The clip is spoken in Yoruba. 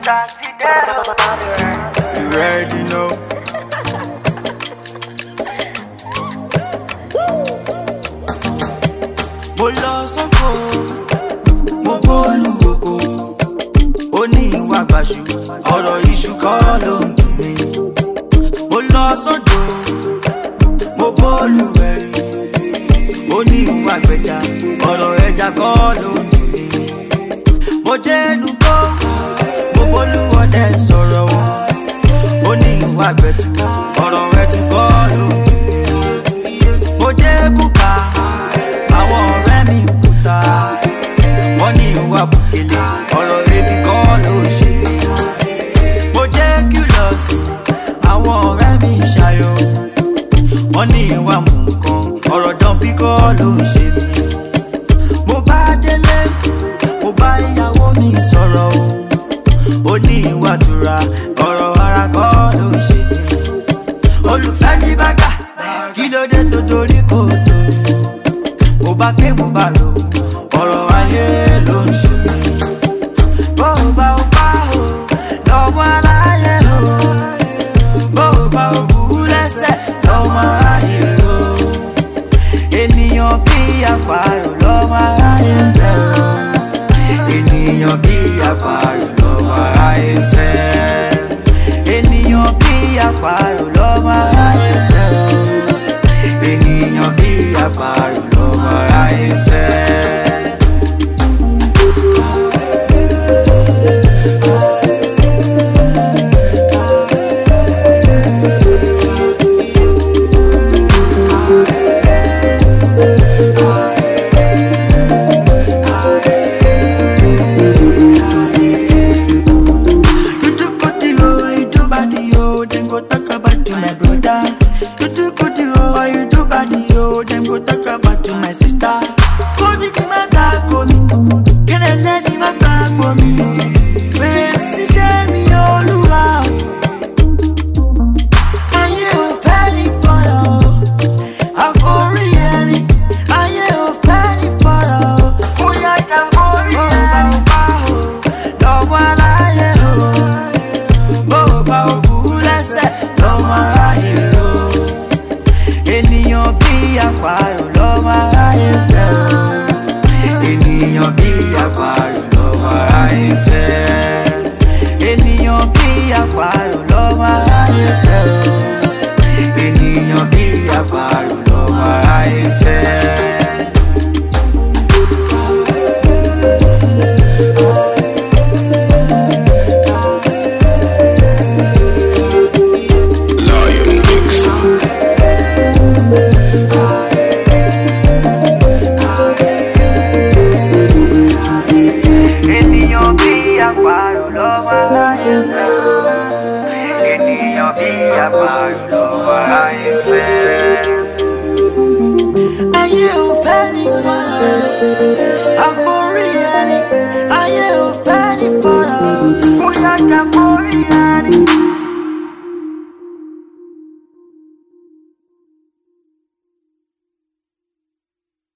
You already know. Mo lọ sóko, mo bọ́ọ̀lù oko. Ó ní ìwà gbàṣù, ọ̀rọ̀ iṣu kọ́ ló ń dùn mí. Mo lọ sódò, mo bọ́ọ̀lù ẹ̀rí. Ó ní ìwà gbẹja, ọ̀rọ̀ ẹja kọ́ ló ń dùn mí. Mo dé lùkọ́, mo bọ́ọ̀lù ọdẹ sọ̀rọ̀ wọn. Ó ní ìwà gbẹ̀tù, ọ̀rọ̀ ẹ̀tù kọ́ ló ń dùn mí. Mo dé bùkà, àwọn ọ̀rẹ́ mi ń kúta. Wọ́n ní ìwà bùkélé, ọ̀rọ̀ ebi kọ́ ló ń ṣe mí. Mo jẹ́ curious, àwọn ọ̀rẹ́ mi ń ṣayọ̀. Wọ́n ní ìwà mú nǹkan, ọ̀rọ̀ dánbí kọ́ ló ń ṣe mí. Mo bá délé, mo bá ìyàwó mi sọ̀rọ̀ o. Ó ní ìwà tura, ọ̀rọ̀ ara kọ́ ló ń ṣe mí. Olùfẹ́ ní bàgà, kí ló dé tó dorí kò tó? Mo bá ké mo bá lò, ọ̀rọ̀ ayé ló ń ṣe mí. Bó o bá o bá o, lọ́mọ aláyé o. Bó o bá o bú lẹ́sẹ̀, lọ́mọ aláyé o. Ènìyàn bí àparò lọ́mọ aláyé fẹ́ o. Ènìyàn bí àparò lọ́mọ aláyé fẹ́. Ènìyàn bí àparò lọ́mọ aláyé fẹ́ o. Ènìyàn bí àparò lọ́mọ aláyé fẹ́. You do good yo, you do bad yo, then go talk about to my brother. You do good yo, you do bad yo, then go talk about to my sister. Go di ki ma ta ko mi, kene le di ma ta ko mi. Bẹ́ẹ̀ ṣiṣẹ́ mi olúwa o. Ayé ò fẹ́ ní fọ́lọ́ o. Àforí ẹni, ayé ò fẹ́ ní fọ́lọ́ o. Ó yá ká forí ẹni. Bó o bá o bá o, lọ́wọ́ aláyé o bó o bá o bú lẹ́sẹ̀ lọ́mọ aráyé o. ènìyàn bí àparò lọ́mọ aráyé fẹ́ o. ènìyàn bí àparò lọ́mọ aráyé fẹ́. ènìyàn bí àparò lọ́mọ aráyé fẹ́ o. ènìyàn bí àparò lọ́mọ aráyé fẹ́. Lion Mix. ènìyàn bí àparò lọ́wọ́ aráyé fẹ́. ènìyàn bí àparò lọ́wọ́ aráyé fẹ́.